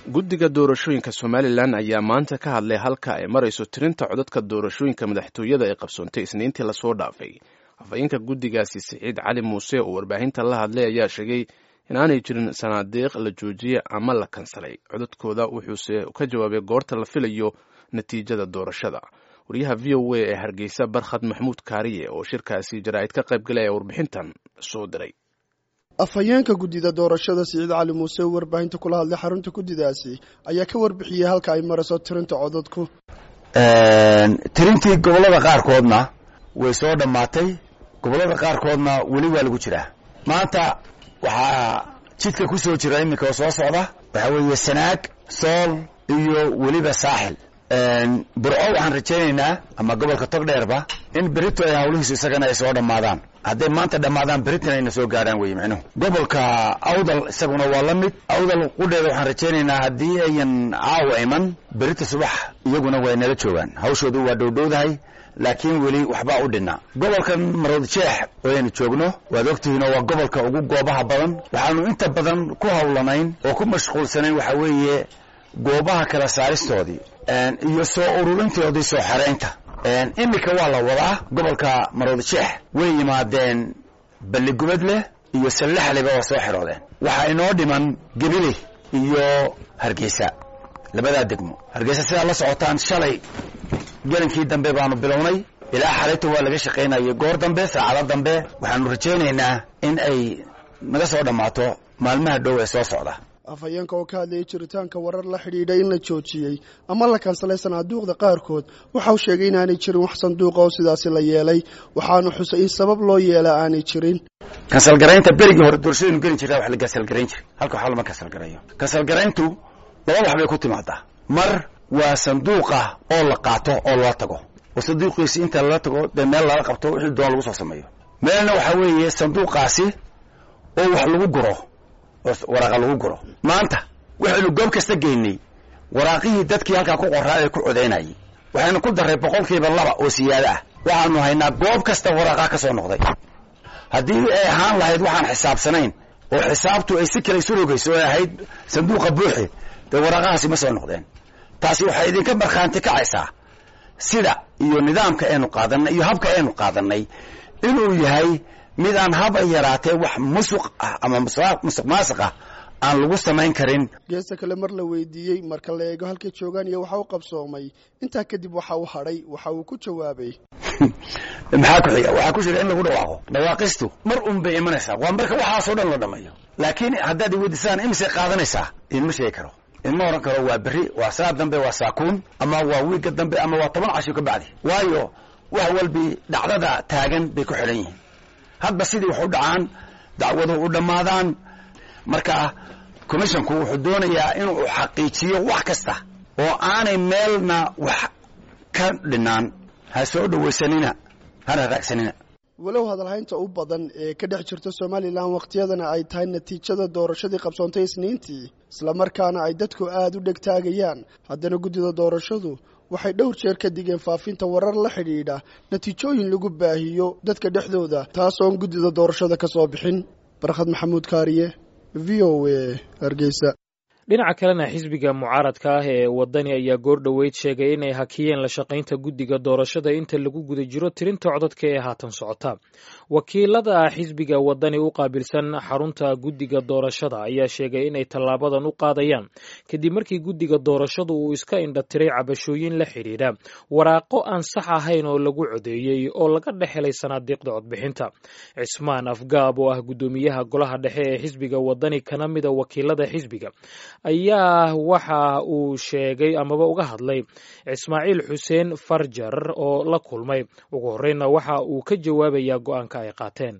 guddiga doorashooyinka somalilan ayaa maanta ka hadlay halka ay marayso tirinta codadka doorashooyinka madaxtooyada ee qabsoontay isniintii lasoo dhaafay afhayeenka guddigaasi siciid cali muuse oo warbaahinta la hadlay ayaa sheegay inaanay jirin sanaadiiq la joojiyey ama la kansalay codadkooda wuxuuse ka jawaabay goorta la filayo natiijada doorashada wariyaha v o a ee hargeysa barkhad maxmuud kaariye oo shirkaasi jaraa'id ka qayb galaya warbixintan soo diray afhayeenka guddida doorashada siciid cali muuse oo warbaahinta kula hadlay xarunta guddidaasi ayaa ka warbixiyey halka ay marayso tirinta codadku tirintii gobollada qaarkoodna way soo dhammaatay gobollada qaarkoodna weli waa lagu jiraa maanta waxaa jidka ku soo jira iminka oo soo socda waxaa weeye sanaag sool iyo weliba saaxil burco waxaan rajaynaynaa ama gobolka togdheerba in berito ay hawlihiisu isagana ay soo dhammaadaan hadday maanta dhammaadaan beritan ayna soo gaadhaan weye micnuhu gobolka awdal isaguna waa la mid awdal qudheeda waxaan rajaynaynaa haddii ayan caawa iman berita subax iyaguna way nala joogaan hawshoodu waa dhowdhowdahay laakiin weli waxbaa u dhinna gobolkan marood jeex aynu joogno waad ogtihiinoo waa gobolka ugu goobaha badan waxaanu inta badan ku hawlanayn oo ku mashquulsanayn waxaa weeye goobaha kala saaristoodii iyo soo ururintoodii soo xeraynta iminka waa la wadaa gobolka marood jeex way yimaadeen balligubadleh iyo sallaxleba waa soo xeroodeen waxaa inoo dhiman gebile iyo hargeysa labadaa degmo hargeysa sidaa la socotaan shalay gelinkii dambe baanu bilownay ilaa xalayta waa laga shaqaynayay goor dambe saacado dambe waxaanu rajaynaynaa in ay naga soo dhammaato maalmaha dhow ee soo socda afhayeenka oo ka hadlayay jiritaanka warar la xidhiidha in la joojiyey ama la kansalay sanaaduuqda qaarkood waxa uu sheegay inaanay jirin wax sanduuqa oo sidaasi la yeelay waxaanu xusay in sabab loo yeela aanay jirin kansalgaraynta berigii hore doorashadaynu geli jirtaa wax la kansalgarayn jiray halka waxba lama kansalgarayo kansalgarayntu laba wax bay ku timaadaa mar waa sanduuqa oo la qaato oo lala tago oo sanduuqiisi inta lala tago dee meel lala qabto wixii doon lagu soo sameeyo meelna waxaa weeye sanduuqaasi oo wax lagu guro oo waraaqa lagu guro maanta waxaynu goob kasta geynay waraaqihii dadkii halkaa ku qoraa ee ku codaynayay waxaynu ku darray boqolkiiba laba oo siyaado ah waxaanu haynaa goob kasta waraaqaa ka soo noqday haddii ay ahaan lahayd waxaan xisaabsanayn oo xisaabtu ay si kale isu rogayso oo ahayd sanduuqa buuxi dee waraaqahaasi ma soo noqdeen taasi waxay idinka markhaanti kacaysaa sida iyo nidaamka aynu qaadanay iyo habka aynu qaadanay inuu yahay mid aan haba yaraatee wax musuq ah ama musuq maasuq ah aan lagu samayn karin geesta kale mar la weydiiyey marka la eego halkay joogaan iyo waxa u qabsoomay intaa kadib waxa uu hadhay waxa uu ku jawaabay maxaa ku xiga waxaa ku jira in lagu dhawaaqo dhawaaqistu mar un bay imanaysaa waa marka waxaasoo dhan la dhamayo laakiin haddaad iweydiisaan imisay qaadanaysaa idinma sheegi karo idinma oran karo waa berri waa saa dambe waa saakuun ama waa wiigga dambe ama waa toban casho ka bacdi waayo wax walbi dhacdada taagan bay ku xidhan yihiin hadba sidii wax u dhacaan dacwadu u dhammaadaan marka commissionku wuxuu doonayaa inuu xaqiijiyo wax kasta oo aanay meelna wax ka dhinaan ha soo dhawaysanina hana raagsanina walow hadalhaynta u badan ee ka dhex jirta somalilan wakhtiyadana ay tahay natiijada doorashadii qabsoontay isniintii islamarkaana ay dadku aada u dhegtaagayaan haddana guddida doorashadu waxay dhowr jeer ka digeen faafinta warar la xidhiidha natiijooyin lagu baahiyo dadka dhexdooda taasoon guddida doorashada ka soo bixin barkhad maxamuud kaariye v o a hargeysa dhinaca kalena xisbiga mucaaradka ah ee wadani ayaa goor dhoweyd sheegay inay hakiyeen la shaqaynta guddiga doorashada inta lagu guda jiro tirinta codadka ee haatan socota wakiilada xisbiga wadani u qaabilsan xarunta guddiga doorashada ayaa sheegay inay tallaabadan u qaadayaan kadib markii guddiga doorashadu uu iska indhatiray cabashooyin la xidhiidha waraaqo aan sax ahayn oo lagu codeeyey oo laga dhex helay sanaadiiqda codbixinta cismaan afgaab oo ah guddoomiyaha golaha dhexe ee xisbiga wadani kana mida wakiilada xisbiga ayaa waxa uu sheegay amaba uga hadlay ismaaciil xuseen farjar oo la kulmay ugu horreynna waxa uu ka jawaabayaa go-aanka ay qaateen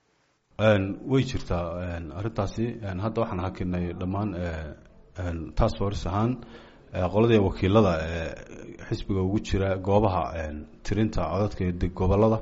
way jirtaa arrintaasi hadda waxaan hakinay dhammaan task force ahaan qoladii wakiilada xisbiga ugu jira goobaha tirinta codadka gobolada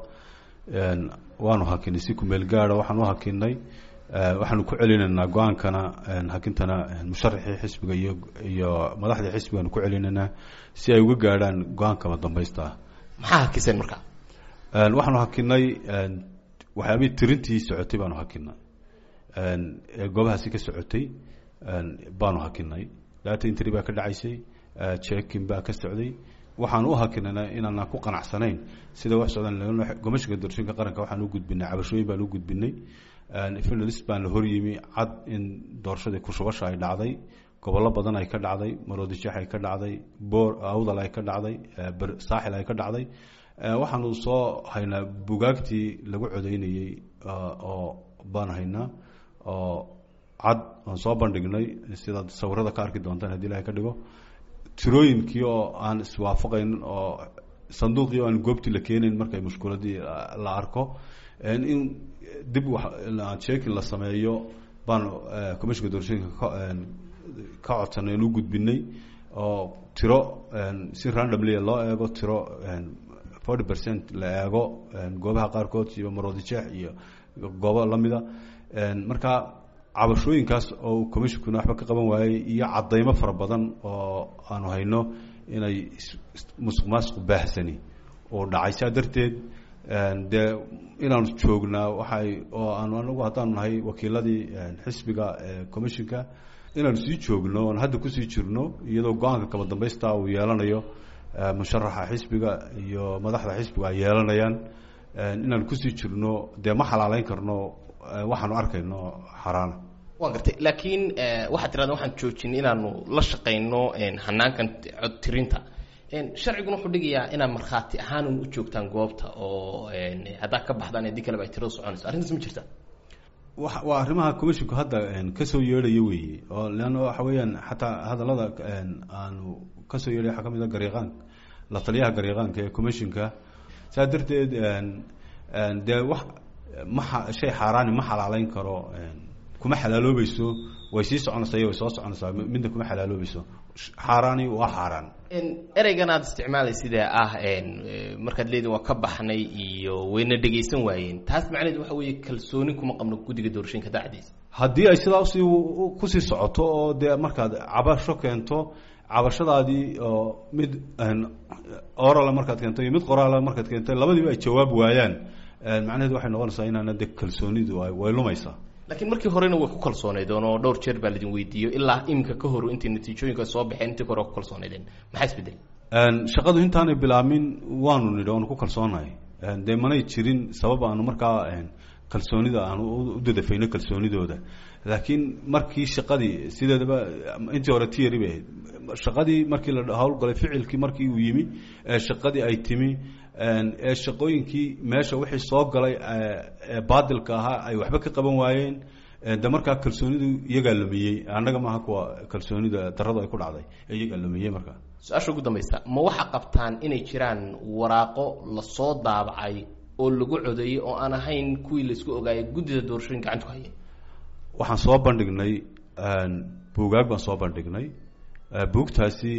waanu hakinay si kumeel gaada waxaan u hakinay waxaanu ku celinaynaa go-aankana hakintana musharaxii xisbiga iyo iyo madaxdii xisbigaanu ku celinaynaa si ay uga gaadhaan go-aankama dambaysta ah maxaa hakiseen marka waxaanu hakinay waxyaabihii tirintii socotay baanu hakinay ee goobahaasi ka socotay baanu hakinay data intry baa ka dhacaysay checking baa ka socday waxaan u hakinana inaanaan ku qanacsanayn sida wax socdaan gomashiga doorashooyinka qaranka waxaan u gudbinay cabashooyin baan u gudbinay finalist baan la horyimi cad in doorashadii kushubasha ay dhacday gobollo badan ay ka dhacday maroodijeex ay ka dhacday boor awdal ay ka dhacday saaxil ay ka dhacday waxaanu soo haynaa bugaagtii lagu codeynayey oo baan haynaa oo cad aan soo bandhignay sidaad sawirada ka arki doontaan hadii ilahay ka dhigo tirooyinkii oo aan iswaafaqaynin oo sanduuqii oo aan goobtii la keenayn markay mushkuladii la arko in dib checking la sameeyo baan commissionka doorashooyinka ka codsanay aan u gudbinay oo tiro si randomly loo eego tiro forty percent la eego goobaha qaarkood iyo maroodijeex iyo goobo lamida marka cabashooyinkaas oo commissionkuna waxba ka qaban waayey iyo cadaymo fara badan oo aanu hayno inay musuq maasuq baahsani oo dhacay saa darteed dee inaanu joognaa waxay oo aanu anagu haddaanu nahay wakiiladii xisbiga commissionka inaanu sii joogno oon hadda kusii jirno iyadoo go-aanka kaba dambaysta uu yeelanayo musharaxa xisbiga iyo madaxda xisbiga ay yeelanayaan inaanu kusii jirno dee ma xalaaleyn karno waxaanu arkayno xaraana waan gartay laakiin waxaad tirahda waxaan joojinay inaanu la shaqayno hanaankan cod tirinta sharciguna wuxuu dhigayaa inaad markhaati ahaan u joogtaan goobta oo haddaa ka baxdaan haddii kaleba ay tirada soconayso arrintaas ma jirta wa waa arrimaha commissionku hadda kasoo yeedhaya weeye oo leanna waxa weeyaan xataa hadallada aanu kasoo yeedhay waxaa ka mid a gariiqaanka la taliyaha gariiqaanka ee commissionka saa darteed dee wax ma shay xaaraani ma xalaaleyn karo kuma xalaaloobayso way sii soconaysaa iyo way soo soconaysaa midna kuma xalaaloobayso xaaraani waa xaaraan ereygan aada isticmaalay sidee ah markaad leediin waa ka baxnay iyo wayna dhegaysan waayeen taas macnaheed waxa weeye kalsooni kuma qabno guddiga doorashooyinka dacdiisa haddii ay sidaa usii kusii socoto oo dee markaad cabasho keento cabashadaadii oo mid orala markaad keento iyo mid qoraala markaad keento labadiiba ay jawaab waayaan macnaheedu waxay noqonaysaa inaana de kalsoonidu way lumaysaa laakiin markii horena way ku kalsoonaydeen oo dhowr jeer baa laidin weydiiyo ilaa iminka ka hor intay natiijooyinka soo baxeen intii hore ku kalsoonaydeen maxaa isbedel shaqadu intaanay bilaamin waanu nidhi oonu ku kalsoonahay dee manay jirin sabab aanu markaa kalsoonida aanu u dadafayno kalsoonidooda laakiin markii shaqadii sideedaba intii hore tiyari bay ahayd shaqadii markii la howlgalay ficilkii markii uu yimi shaqadii ay timi ee shaqooyinkii meesha wixii soo galay baadilka ahaa ay waxba ka qaban waayeen de markaa kalsoonidu iyagaa lumiyey annaga maaha kuwa kalsoonida daradu ay ku dhacday iyagaa lumiyey markaa su-aasha ugu dambaysa ma waxaa qabtaan inay jiraan waraaqo lasoo daabacay oo lagu codeeyey oo aan ahayn kuwii laisku ogaayay guddida doorashooyin gacantu hayay waxaan soo bandhignay buugaag baan soo bandhignay buugtaasi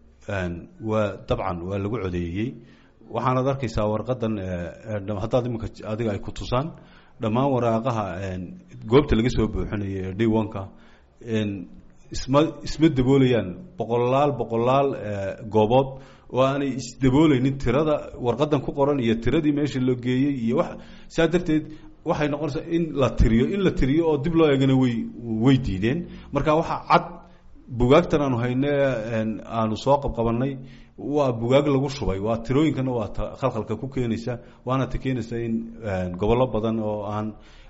waa dabcan waa lagu codeeyey waxaanaad arkaysaa warqadan haddaad iminka adiga ay ku tusaan dhammaan waraaqaha goobta laga soo buuxinayo ee d-onka isma isma daboolayaan boqolaal boqolaal goobood oo aanay isdabooleynin tirada warqadan ku qoran iyo tiradii meesha loo geeyey iyo wax saa darteed waxay noqonaysaa in la tiriyo in la tiriyo oo dib loo eegana way way diideen marka waxaa cad bugaagtan aanu hayne aanu soo qabqabanay waa bugaag lagu shubay waa tirooyinkana waa ta khalkhalka ku keenaysa waana ta keenaysa in gobollo badan oo aan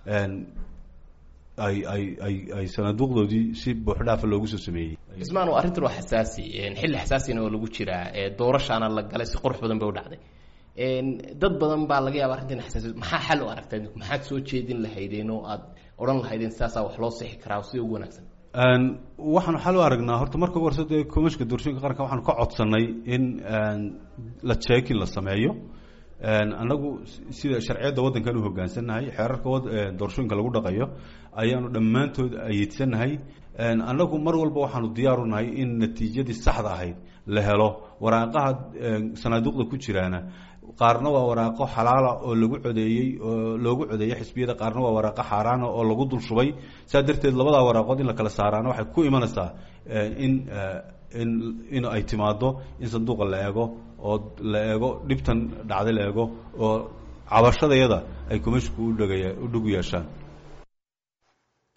ay ay ay ay sanaaduuqdoodii si buuxdhaafa loogu soo sameeyey ismaan arrintan waa xasaasi xilli xasaasina oo lagu jiraa doorashaana la galay si qurux badan bay u dhacday dad badan baa laga yaaba arrintan xasaasi maxaa xal u aragtaa maxaad soo jeedin lahaydeen oo aad odhan lahaydeen sidaasaa wax loo sixi karaa sida ugu wanaagsan waxaanu xal u aragnaa horta marka ugu horse dee commissionka doorashooyinka qaranka waxaanu ka codsanay in la jeekin la sameeyo annagu sida sharciyadda waddankan u hoggaansannahay xeerarka doorashooyinka lagu dhaqayo ayaanu dhammaantood ayeedsanahay annagu mar walba waxaanu diyaaru nahay in natiijadii saxda ahayd la helo waraaqaha sanaaduuqda ku jiraana qaarna waa waraaqo xalaala oo lagu codeeyey oo loogu codeeyey xisbiyada qaarna waa waraaqo xaaraana oo lagu dul shubay saa darteed labadaa waraaqood in la kala saaraana waxay ku imanaysaa in in in ay timaado in sanduuqa la eego oo la eego dhibtan dhacday la eego oo cabashadayada ay commissionku udhagaya u dhug yeeshaan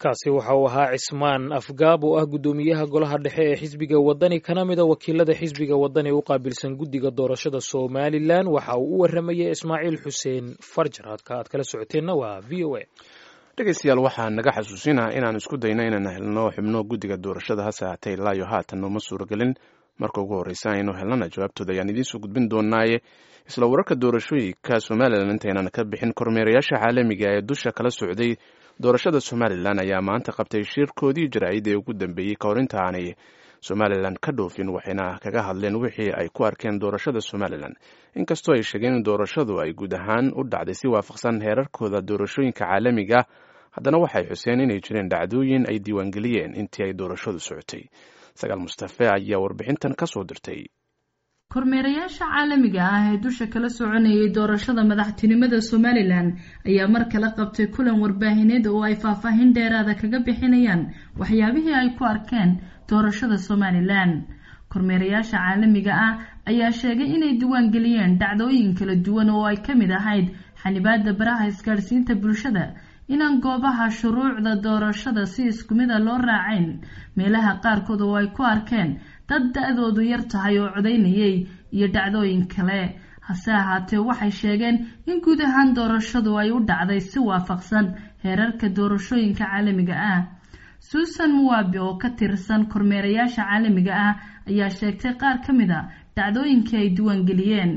kaasi waxa uu ahaa cismaan afgaab oo ah guddoomiyaha golaha dhexe ee xisbiga wadani kana mida wakiilada xisbiga wadani u qaabilsan guddiga doorashada somalilan waxa uu u waramayay ismaaciil xuseen farjar halka aad kala socoteenna waa v o a dhegeystayaal waxaa naga xasuusinaha inaan isku dayno inaan helno xubno guddiga doorashada hase haatee ilaa iyo haatan nooma suuragelin marka ugu horreysa aynu helnana jawaabtooda ayaan idiinsoo gudbin doonaaye isla wararka doorashooyinka somalilan intaynan ka bixin kormeerayaasha caalamiga ee dusha kala socday doorashada somalilan ayaa maanta qabtay shirkoodii jaraa'id ee ugu dambeeyey ka hor inta aanay somalilan ka dhoofin waxayna kaga hadleen wixii ay ku arkeen doorashada somalilan inkastoo ay sheegeen in doorashadu ay guud ahaan u dhacday si waafaqsan heerarkooda doorashooyinka caalamiga haddana waxay xuseen inay jireen dhacdooyin ay diiwaangeliyeen intii ay doorashadu socotay sagaal mustafe ayaa warbixintan ka soo dirtay kormeerayaasha caalamiga ah ee dusha kala soconayay doorashada madaxtinimada somalilan ayaa mar kale qabtay kulan warbaahineed oo ay faahfaahin dheeraada kaga bixinayaan waxyaabihii ay ku arkeen doorashada somalilan kormeerayaasha caalamiga ah ayaa sheegay inay diiwaangeliyeen dhacdooyin kala duwan oo ay ka mid ahayd xanibaada baraha isgaadhsiinta bulshada inaan goobaha shuruucda doorashada si isku mida loo raacayn meelaha qaarkood oo ay ku arkeen dad da-doodu yar tahay oo codaynayay iyo dhacdooyin kale hase ahaatee waxay sheegeen in guud ahaan doorashadu ay u dhacday si waafaqsan heerarka doorashooyinka caalamiga ah suusan muwabi oo ka tirsan kormeerayaasha caalamiga ah ayaa sheegtay qaar ka mid a dhacdooyinkii ay diiwaangeliyeen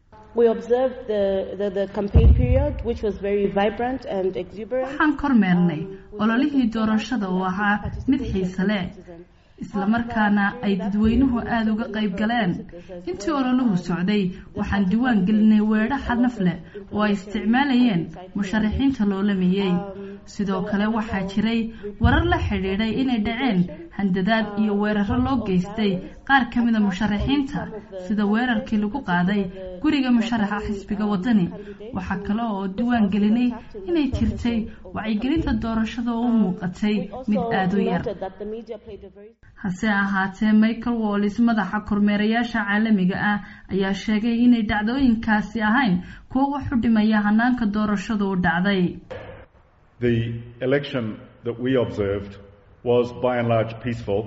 waxaan kormeernay ololihii doorashada oo ahaa mid xiise leh islamarkaana ay dadweynuhu aada uga qayb galeen intii ololuhu socday waxaan diiwaan gelinay weedho xadnaf leh oo ay isticmaalayeen musharaxiinta loolamayey sidoo kale waxaa jiray warar la xidhiidhay inay dhaceen handadaad iyo weeraro loo geystay qaar ka mida musharaxiinta sida weerarkii lagu qaaday guriga musharaxa xisbiga wadani waxaa kale oo diiwaan gelinay inay jirtay wacyigelinta doorashada oo u muuqatay mid aada u yar hase ahaatee michael wallis madaxa kormeerayaasha caalamiga ah ayaa sheegay inay dhacdooyinkaasi ahayn kuwo wax u dhimaya hanaanka doorashadu u dhacday The election that we observed was by and large peaceful,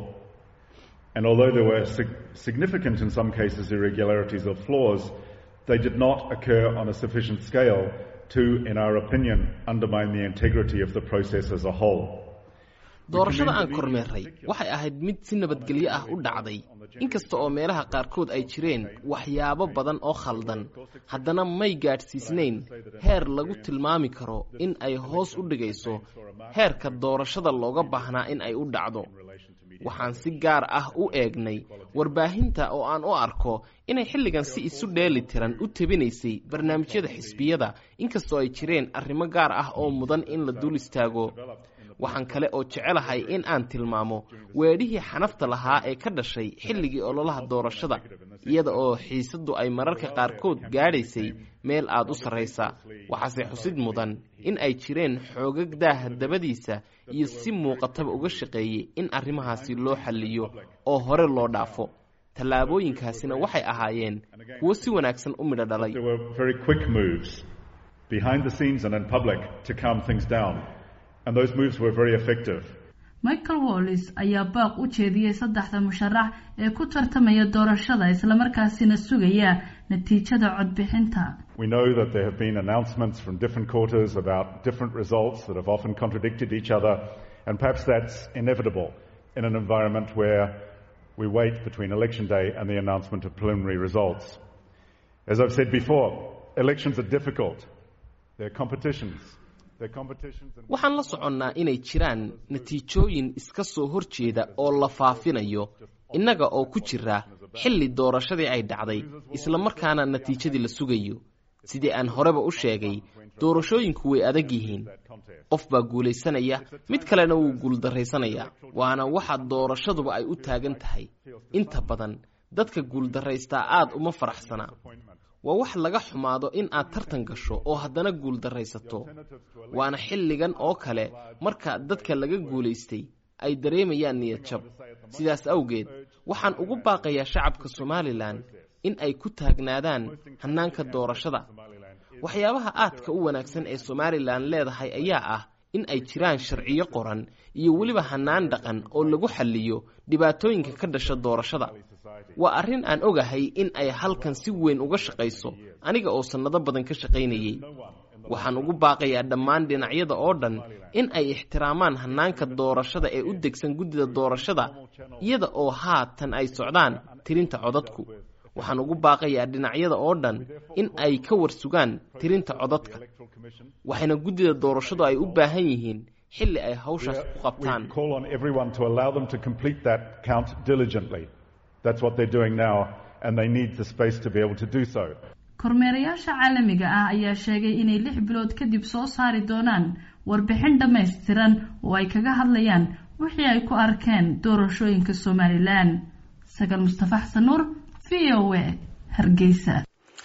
and although there were sig- significant, in some cases, irregularities or flaws, they did not occur on a sufficient scale to, in our opinion, undermine the integrity of the process as a whole. doorashada aan kormeerray waxay ahayd mid si nabadgelyo ah u dhacday inkasta oo meelaha qaarkood ay jireen waxyaabo badan oo khaldan haddana may gaadhsiisnayn heer lagu tilmaami karo in ay hoos u dhigayso heerka doorashada looga baahnaa in ay u dhacdo waxaan si gaar ah u eegnay warbaahinta oo aan u arko inay xilligan si isu dheeli tiran u tebinaysay barnaamijyada xisbiyada inkastoo ay jireen arrimo gaar ah oo mudan in la dul istaago waxaan kale oo jecelahay in aan tilmaamo weedhihii xanafta lahaa ee ka dhashay xilligii ololaha doorashada iyada oo xiisaddu ay mararka qaarkood gaadhaysay meel aad u sarraysa waxaase xusid mudan in ay jireen xoogag daaha dabadiisa iyo si muuqataba uga shaqeeyey in arrimahaasi loo xalliyo oo hore loo dhaafo tallaabooyinkaasina waxay ahaayeen kuwo si wanaagsan u midho dhalay There were very quick moves behind the scenes and in public to calm things down, and those moves were very effective. michael wallis ayaa baaq u jeediyey saddexda musharax ee ku tartamaya doorashada islamarkaasina sugaya natiijada codbixinta We know that there have been announcements from different quarters about different results that have often contradicted each other, and perhaps that's inevitable in an environment where we wait between election day and the announcement of preliminary results. As I've said before, elections are difficult. They're competitions. They're competitions and waxaan la soconnaa inay jiraan natiijooyin iska soo hor jeeda oo la faafinayo innaga oo ku jira xilli doorashadii ay dhacday islamarkaana natiijadii la sugayo sidii aan horeba u sheegay doorashooyinku way adag yihiin qof baa guulaysanaya mid kalena wuu guuldarraysanayaa waana waxa doorashaduba ay u taagan tahay inta badan dadka guuldarraystaa aad uma faraxsana waa wax laga xumaado in aad tartan gasho oo haddana guuldarraysato waana xilligan oo kale marka dadka laga guulaystay ay dareemayaan niyad jab sidaas awgeed waxaan ugu baaqayaa shacabka somalilan in ay ku taagnaadaan hannaanka doorashada waxyaabaha aadka u wanaagsan ee somalilan leedahay ayaa ah in ay jiraan sharciyo qoran iyo weliba hannaan dhaqan oo lagu xalliyo dhibaatooyinka ka dhasha doorashada waa arrin aan ogahay in ay halkan si weyn uga shaqayso aniga oo sannado badan ka shaqaynayay waxaan ugu baaqayaa dhammaan dhinacyada oo dhan in ay ixtiraamaan hannaanka doorashada ee u degsan guddida doorashada iyada oo haatan ay socdaan tirinta codadku waxaan ugu baaqayaa dhinacyada oo dhan in ay ka warsugaan tirinta codadka waxayna guddida doorashadu ay u baahan yihiin xilli ay hawshaas ku qabtaan kormeerayaasha caalamiga ah ayaa sheegay inay lix bilood kadib soo saari doonaan warbixin dhammaystiran oo ay kaga hadlayaan wixii ay ku arkeen doorashooyinka somalilan sagal mustafa xasan nuur v o a hargeysa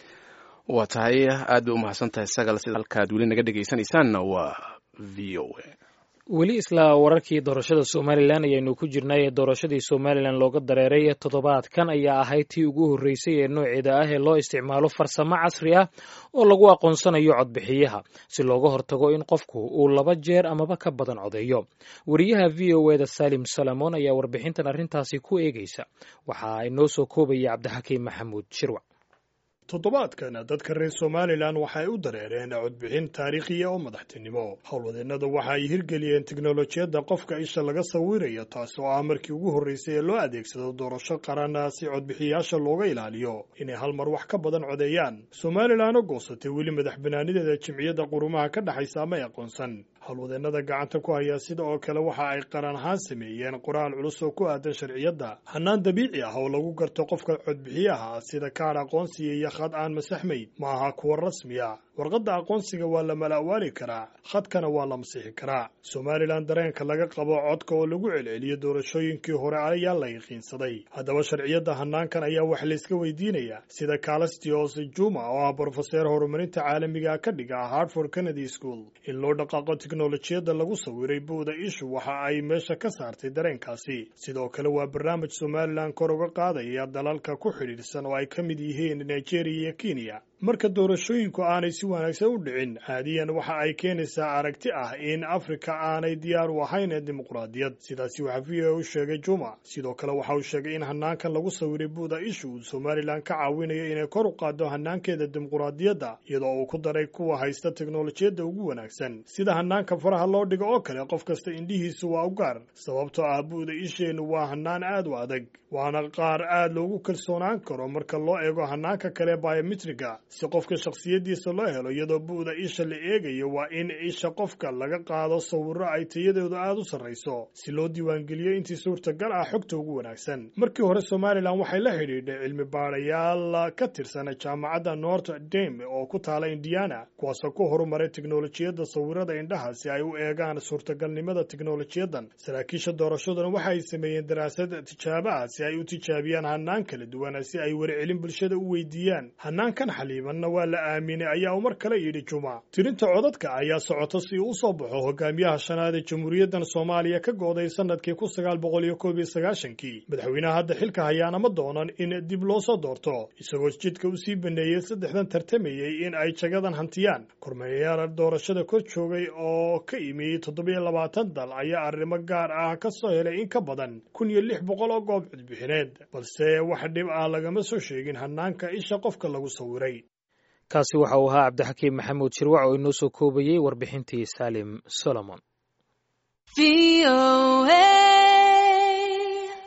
waa tahay aad bay umahadsan tahay sagal sida halkaad weli naga dhegaysanaysaanna waa v o a weli isla wararkii doorashada somalilan ayaynu ku jirnay ee doorashadii somalilan looga dareeray toddobaadkan ayaa ahayd tii ugu horreysay ee nooceeda ah ee loo isticmaalo farsamo casri ah oo lagu aqoonsanayo codbixiyaha si looga hortago in qofku uu laba jeer amaba ka badan codeeyo wariyaha v o eda salim salamon ayaa warbixintan arrintaasi ku eegaysa waxaa inoo soo koobaya cabdixakiim maxamuud shirwac toddobaadkan dadka reer somalilan waxay u dareereen codbixin taariikhiya oo madaxtinimo howlwadeennada waxa ay hirgeliyeen teknolojiyadda qofka isha laga sawirayo taas oo ah markii ugu horreysay ee loo adeegsado doorasho qaran si codbixiyayaasha looga ilaaliyo inay hal mar wax ka badan codeeyaan somalilan oo goosatay weli madax banaanideeda jimciyadda qurumaha ka dhexaysa amay aqoonsan howlwadeennada gacanta ku haya sida oo kale waxa ay qaran ahaan sameeyeen qoraal culus oo ku aadan sharciyadda hannaan dabiici ah oo lagu garto qofka codbixiyaha sida kaadh aqoonsiga iyo khad aan masaxmayn ma aha kuwa rasmiya warqadda aqoonsiga waa la mala'waali karaa khadkana waa la masixi karaa somalilan dareenka laga qabo codka oo lagu celceliyo doorashooyinkii hore ayaa la yaqiinsaday haddaba sharciyadda hannaankan ayaa wax layska weydiinayaa sida calastios juma oo ah brofeseer horumarinta caalamiga ka dhiga hartford kennedy school in loo dhaqaaqo teknolojiyadda lagu sawiray buuda ishu waxa ay meesha ka saartay dareenkaasi sidoo kale waa barnaamij somalilan kor uga qaadaya dalalka ku xidhiidhsan oo ay ka mid yihiin nigeria iyo kenya marka doorashooyinku aanay si wanaagsan u dhicin caadiyan waxa ay keenaysaa aragti ah in afrika aanay diyaar u ahayn dimuqraadiyad sidaasi waxaa v o u sheegay juma sidoo kale waxa uu sheegay in hannaankan lagu sawiray buuda ishu uu somalilan ka caawinayo inay kor u qaado hannaankeeda dimuqraadiyadda iyadoo uu ku daray kuwa haysta teknolojiyadda ugu wanaagsan sida hannaanka faraha loo dhigo oo kale qof kasta indhihiisu waa u gaar sababtoo ah buuda isheennu waa hannaan aad u adag waana qaar aad loogu kalsoonaan karo marka loo eego hannaanka kale biometriga si qofka shakhsiyaddiisa loo helo iyadoo bu'da isha la eegayo waa in isha qofka laga qaado sawirro ay tayadoodu aad u sarrayso si loo diiwaangeliyo intii suurtagal ah xogta ugu wanaagsan markii hore somalilan waxay la xidhiidhay cilmi baadhayaal ka tirsan jaamacadda north dame oo ku taala indiana kuwaasoo ku horumaray teknolojiyadda sawirada indhaha si ay u eegaan suurtagalnimada teknolojiyadan saraakiisha doorashaduna waxa ay sameeyeen daraasad tijaabo ah si ay u tijaabiyaan hannaan kala duwan si ay warcelin bulshada u weydiiyaan hannaankan xaliibanna waa la aaminay ayaa uu mar kale yidhi juma tirinta codadka ayaa socota si uu u soo baxo hogaamiyaha shanaad ee jamhuuriyaddan soomaaliya ka gooday sanadkii kun sagaal boqol iyo koob iyo sagaashankii madaxweynaha hadda xilka hayaana ma doonan in dib loo soo doorto isagoo jidka u sii baneeyey saddexdan tartamayey in ay jagadan hantiyaan kormeeyayaal doorashada kor joogay oo ka imi toddobiyo labaatan dal ayaa arrimo gaar ah ka soo helay in ka badan kun iyo lix boqol oo goob codbixineed balse wax dhib ah lagama soo sheegin hannaanka isha qofka lagu sawiray kaasi waxa uu ahaa cabdixakiim maxamuud shirwac oo inoo soo koobayey warbixintii saalim solomon